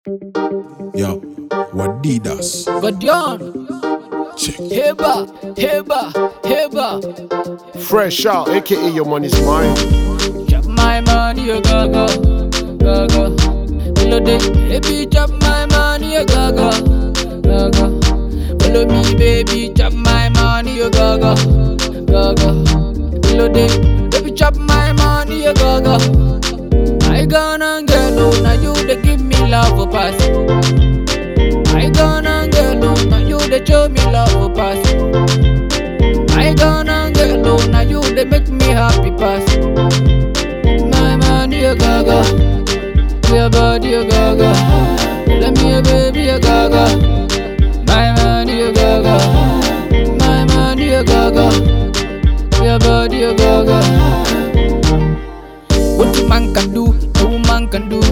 Yo, Wadidas. Godion, Check. Heba, Heba, Heba. Fresh out, aka your money's mine. Chop my money, you gaga, gaga. Follow the baby, chop my money, you gaga, gaga. Follow me, baby, chop my money, you gaga, gaga. Follow the baby, chop my money, you gaga. I gonna get low, now you they give me love for pass. I gonna get low, now you they show me love for pass. I gonna get low, now you they make me happy pass. My money a gaga, your body a gaga. Let me a baby a gaga. My money a gaga, my money a gaga. Your body a gaga. What a man can do, a woman can do.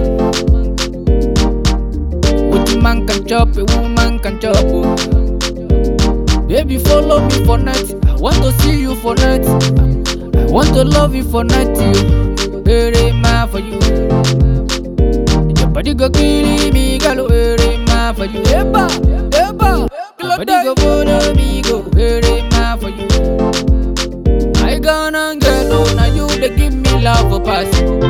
What a man can chop, a woman can chop. oh. Baby, follow me for night. I want to see you for night. I want to love you for night. You, very man for you. Your body go kill me, girl. Very man for you. Eba, eba. Your body go follow me, go. Very man for you. I gonna get low, now you they give me love for pass.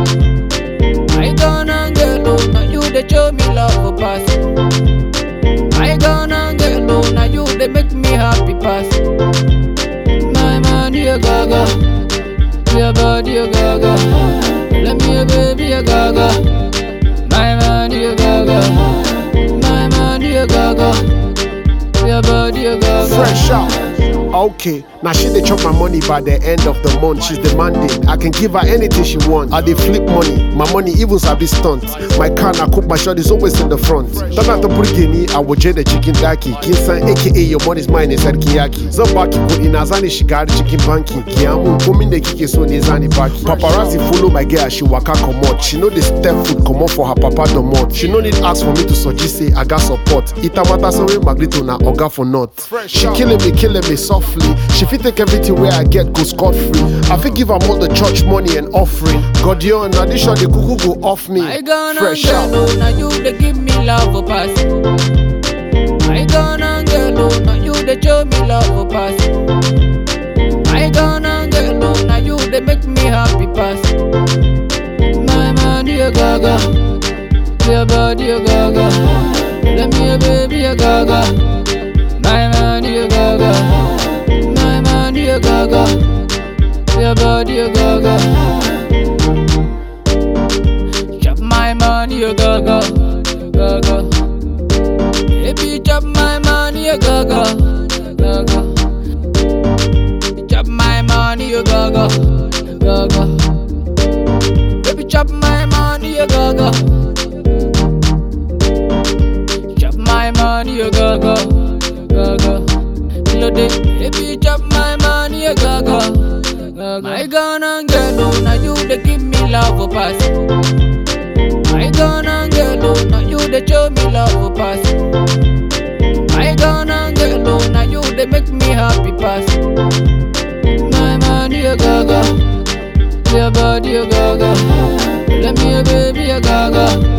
I gonna get low, now you they show me love for pass. I gonna get low, now you they make me happy pass. My money a gaga, your body a gaga. Let me a baby a gaga. My money a gaga, my money a gaga. Your body a gaga. Fresh out. Okay, now she dey chop my money by the end of the month. She's demanding. I can give her anything she wants. I dey flip money. My money even sabi stunt. My car na cook my shot is always in the front. Tana ta burge ni a waje da cikin daki. Kin san aka your money's mine ne sarki yaki. Zan baki kuɗi na zani shiga har cikin banki. Kiya mun komin da kike so ne zani baki. Paparazzi follow my girl she waka comot. She know the step foot comot for her papa domot. She no need ask for me to suggest say I got support. Ita mata sawe magrito na oga for not. She killing me, killing me softly. She fit take everything where I get go scot free. I fit give am all the church money and offering. God yo, na this shot the cuckoo go off me. I gonna Fresh get out. low, now you they give me love for pass. I gonna get low, now you they show me love for pass. I gonna get low, now you they make me happy pass. My money a gaga, your body a gaga. Let me a baby a gaga. My money a gaga, my money a gaga. Your body a gaga. Chop my money, you gaga, gaga. Baby, chop my money, you gaga, gaga. Chop my money, you gaga, gaga. Baby, chop my money, you gaga. Chop my money, you gaga, gaga. Load it, baby, chop my money, you gaga, gaga. My gonna get low, now you they give me love for pass. I gonna get low, now you they show me love for pass. I gonna get low, now you they make me happy pass. My money a gaga, your body a gaga. Let me a baby a gaga.